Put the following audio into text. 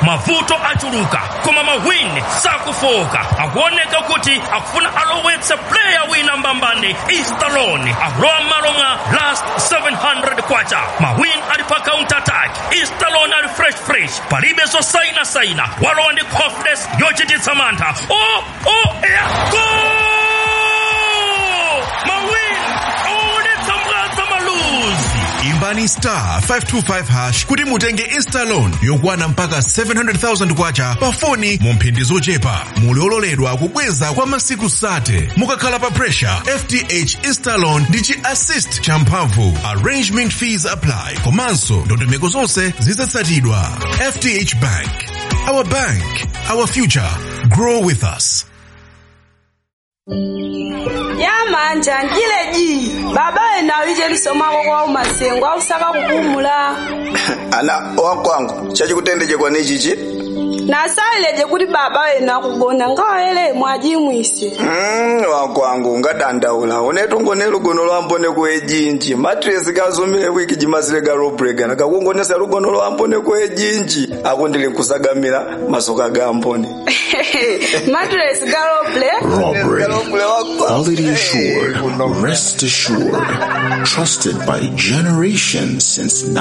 mavuto achuluka koma mawin sakufoka akuoneka kuti akufuna alowetse player wina mbambani istalon akulowa m'malo mwa last 700 kwacha mawin ali pa counter attack istalon ali fresh fresh palibe zosainasaina walowa ndi confidence yochititsa mantha o o ya gol mawin awaonetsa mwadza maluzi imbani star 525 hash kuti mutenge instalon yokwana mpaka 700,000 kwacha pa foni mu mphindi zochepa muli ololedwa kubweza kwa masiku 30 mukakhala pa pressure fth instalon ndi chi assist champhamvu arrangement fees apply komanso ndondomeko zonse zizatsatidwa fth bank our bank our future grow with us yamanja njileji baba ena wije lisomako kwa umasengo ausaka kupumula ana wakwangu chachikutendekwa ni chichi nasaileje kuti baba wena kugona ngawele mwajimwise mm, wakwangu ngadandaula unetu ngone lugono lwambone kuejinji matresi kazumile wiki jimasile ga robrega nakakungonesa lugono lwambone kuejinji akundili nkusagamira masoka ga ambone matres galoble Robbery. Quality assured. Rest assured. Trusted by generations since